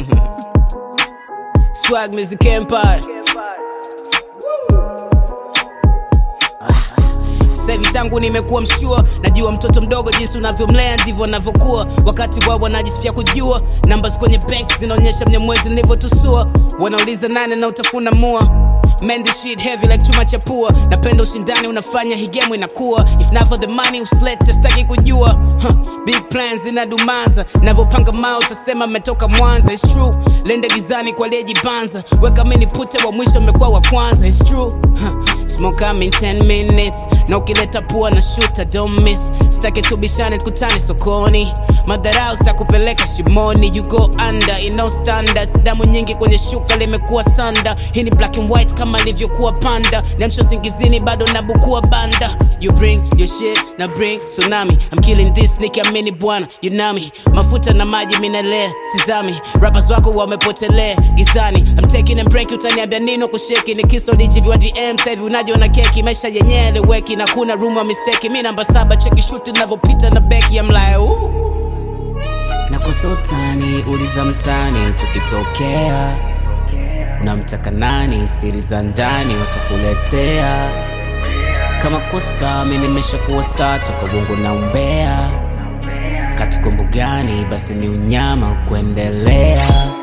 Swag Music Empire. Sasa hivi tangu nimekuwa mshua, najua mtoto mdogo jinsi unavyomlea ndivyo anavyokuwa. Wakati wao wanajisifia kujua, numbers kwenye bank zinaonyesha mnyamwezi nilivyotusua. Wanauliza nane na utafuna mua Man, this shit heavy like chuma cha pua. Napenda ushindani unafanya hii game inakuwa. If not for the money usilete sitaki kujua. Huh, big plans inadumaza. Navyopanga mao utasema mmetoka Mwanza. It's true. Lende gizani kwa aliyejibanza. Weka mini pute wa mwisho mmekuwa wa kwanza. It's true. Huh, smoke I'm in 10 minutes. Na ukileta pua na shoot don't miss. Sitaki tubishane tukutane sokoni. Madharau zitakupeleka shimoni. You go under, you know standards. Damu nyingi kwenye shuka limekuwa sanda. Hii ni black and white kama ilivyokuwa panda. Niamsho singizini bado nabukua banda. You bring your shit na bring tsunami. I'm killing this nikiamini bwana, you know me. Mafuta na maji minalea, sizami. Rappers wako wamepotelea gizani. I'm taking and break utaniambia nino kusheki. Ni kiso DGB DM sasa hivi unajiona keki. Maisha yenyewe eleweki na kuna room ya mistake. Mi namba saba cheki shoot navyopita na beki. I'm like ooh. Na kwa sultani uliza mtani tukitokea unamtaka nani siri za ndani watakuletea kama kwa star mi nimesha kuwa star toka bongo na umbea katuko mbugani basi ni unyama kuendelea